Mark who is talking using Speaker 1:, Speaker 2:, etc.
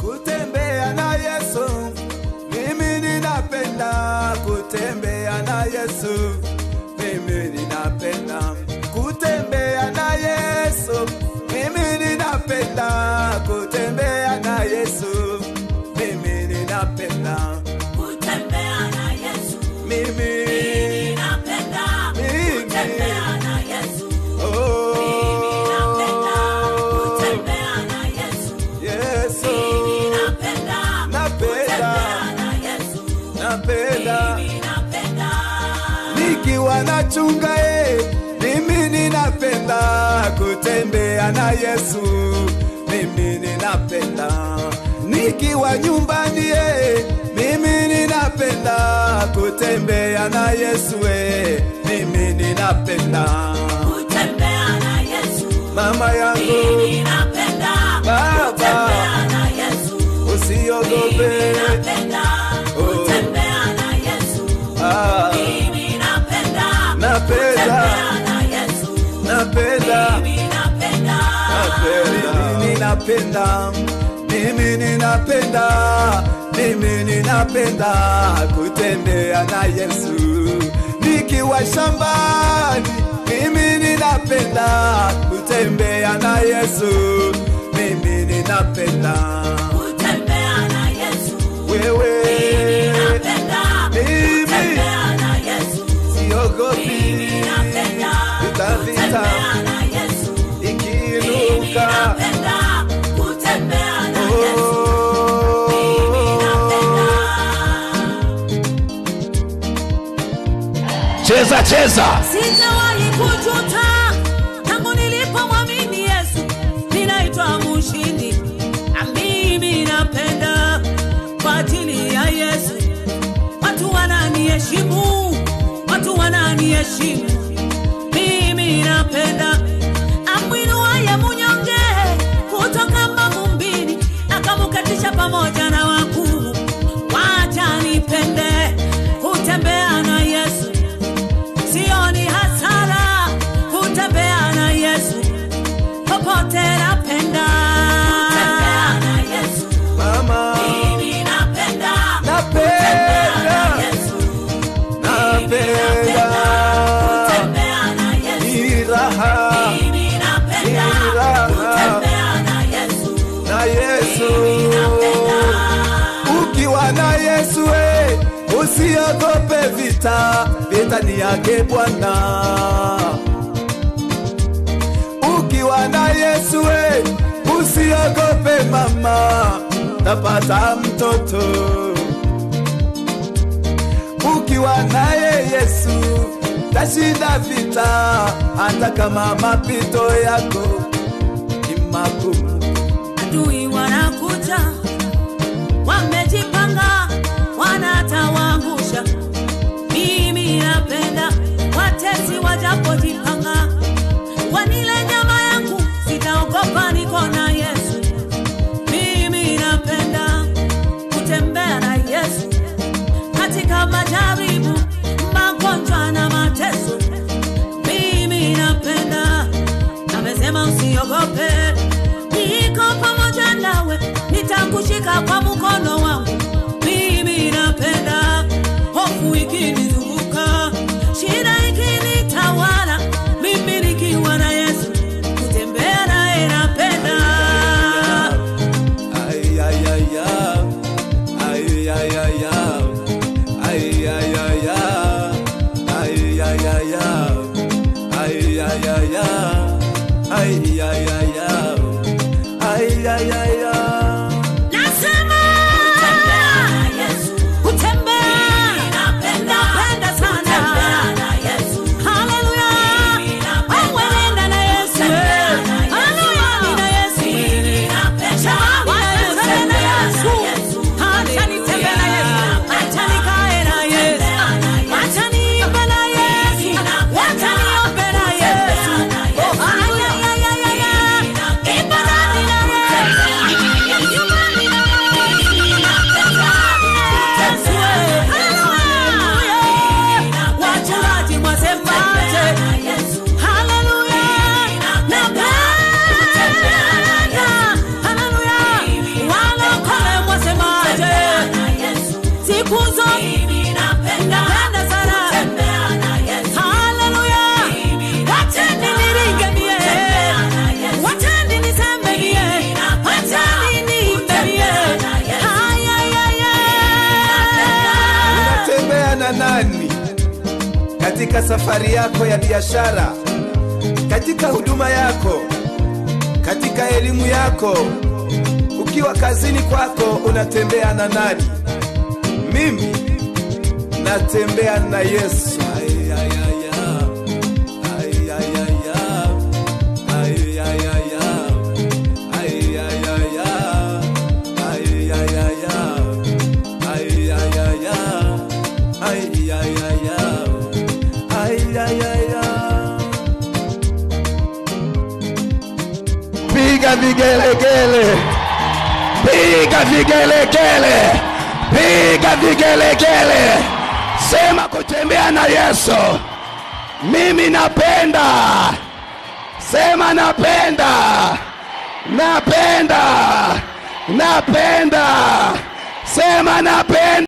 Speaker 1: kutembea na Yesu. Mimi ninapenda kutembea na Yesu. Mimi ninapenda kutembea na Yesu. Mimi ninapenda kutembea na Yesu. Mimi ninapenda
Speaker 2: Kutembea na Yesu.
Speaker 1: mimi
Speaker 2: Ninapenda
Speaker 1: Mimi.
Speaker 2: kutembea na Yesu.
Speaker 1: oh
Speaker 2: Ninapenda kutembea na Yesu.
Speaker 1: Yesu
Speaker 2: Ninapenda
Speaker 1: napenda
Speaker 2: kutembea na Yesu.
Speaker 1: napenda
Speaker 2: Ninapenda
Speaker 1: nikiwa nachunga e, mimi ninapenda kutembea na Yesu. Mimi ninapenda nikiwa nyumbani e, mimi ninapenda kutembea na Yesu e, mimi ninapenda
Speaker 2: kutembea na Yesu.
Speaker 1: mama yangu,
Speaker 2: Ninapenda
Speaker 1: Baba.
Speaker 2: kutembea na Yesu.
Speaker 1: usiogope
Speaker 2: Ninapenda kutembea na Yesu.
Speaker 1: ah,
Speaker 2: Mimi napenda
Speaker 1: napenda
Speaker 2: kutembea na Yesu.
Speaker 1: napenda
Speaker 2: Mimi napenda
Speaker 1: Mimi ninapenda, mimi ninapenda, mimi ninapenda kutembea na Yesu. Nikiwa shambani, mimi ninapenda kutembea na Yesu. Mimi ninapenda
Speaker 2: kutembea na Yesu.
Speaker 1: wewe,
Speaker 2: Ninapenda
Speaker 1: mimi
Speaker 2: kutembea na Yesu.
Speaker 1: siogopi
Speaker 2: Ninapenda
Speaker 1: vita vita
Speaker 2: kutembea na Yesu.
Speaker 1: ikiinuka.
Speaker 2: Ninapenda kutembea na Yesu.
Speaker 1: Oh.
Speaker 3: cheza cheza
Speaker 2: Sijawahi kujuta tangu nilipomwamini Yesu, ninaitwa mshindi. Na mimi napenda kwa ajili ya Yesu, watu wananiheshimu, watu wananiheshimu. Mimi napenda amwinuaye mnyonge kutoka mavumbini, akamukatisha pamoja na wakuu. Wacha nipende kutembea na Yesu sioni hasara kutembea na Yesu popote napenda kutembea na Yesu
Speaker 1: Mama,
Speaker 2: mimi napenda
Speaker 1: napenda,
Speaker 2: Yesu
Speaker 1: napenda
Speaker 2: kutembea na Yesu
Speaker 1: hii raha
Speaker 2: mimi napenda
Speaker 1: Ira.
Speaker 2: kutembea na Yesu
Speaker 1: na Yesu.
Speaker 2: napenda
Speaker 1: Ukiwa na Yesu we, usiogope vita, vita ni yake Bwana. Ukiwa na Yesu we, usiogope mama, tapata mtoto. Ukiwa naye Yesu, tashinda vita, hata kama mapito yako ni magumu.
Speaker 2: adui wanakuja wamejipanga wanatawaangusha mimi napenda watesi wajapojipanga wanile nyama yangu sitaogopa niko na yesu mimi napenda kutembea na yesu katika majaribu magonjwa na mateso mimi napenda amesema usiogope niko pamoja nawe nitakushika kwa mkono wangu mimi napenda hofu ikinizunguka shida ikinitawala mimi nikiwa na yesu kutembea naye napenda
Speaker 1: Ay, ay, ay, ay. Ay, ay, ay, ay. Ay, ay, ay, ay. Ay, ay, ay, ay. Ay, ay, ay, ay. Ay, ay, ay, ay. Ay, ay, ay, ay.
Speaker 2: nasema kutembea na yesu kutembea napenda sana haleluya wewe nenda na yesu haleluya nina yesu wacha nitembee na yesu acha nitembee na yesu acha nikae na yesu acha niimbe na yesu wacha niombe na yesu oh ay ay ay ay ay ibadani na yesu
Speaker 1: na nani katika safari yako ya biashara, katika huduma yako, katika elimu yako, ukiwa kazini kwako, unatembea na nani? Mimi natembea na Yesu. Ay, ay, ay, ay. Ay, ay, ay, ay. Ay, ay, ay, ay. Ay, ay, ay, ay. Ay, ay, ay, ay. Ay, ay, ay, ay. Ay, ay, ay, ay. Ay, ay, ay, ay.
Speaker 3: piga vigelegele, piga vigelegele, piga vigelegele, sema kutembea na Yesu. Mimi napenda, sema napenda, napenda, napenda, sema napenda.